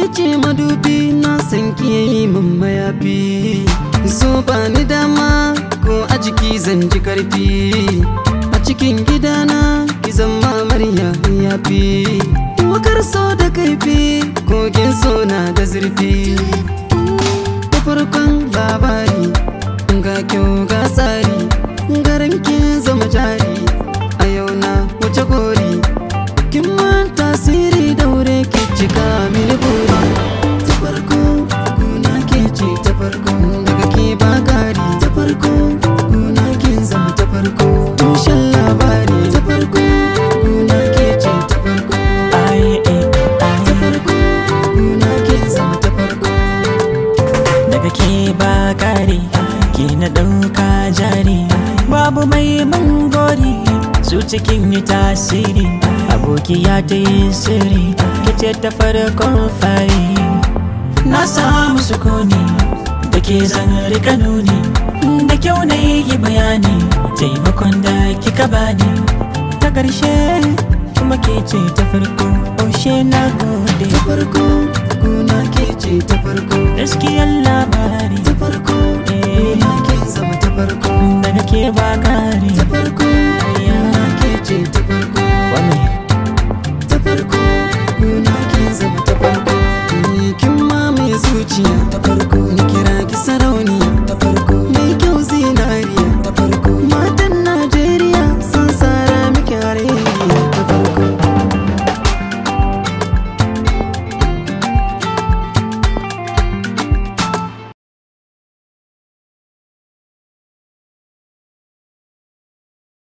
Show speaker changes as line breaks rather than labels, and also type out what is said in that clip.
ce madubi na san ki yayi min mayafi so ba ni dama ko a jiki zan ji karfi a cikin gidana ki zama amarya yafi wakar so da kaifi kogin so na da zurfi da farkon labari ga kyau ga tsari garin kin zama jari a yau na wuce gori kin man tasiri daure ki cika mini buri ta farko guna ke ce ta farko daga ke ba kari ta farko guna kin zama ta farko tushen labari ta farko guna ke ce ta farko
Ai, eh,
ta
ai.
farko guna kin zama ta farko
daga ke ba kare ke na ɗauka jari babu mai mangori su cikin yi tasiri abokiya ta yi sirri kice ta farkon fari na samu sukuni da ke zan rika nuni da kyau na yi bayani taimakon da kika bani ta ƙarshe kuma ke ce ta farko oshe na gode
ta farko guna ke ce ta farko
gaskiyar labari
ta farko guna kin zama ta farko
daga ke ba kare
ta farko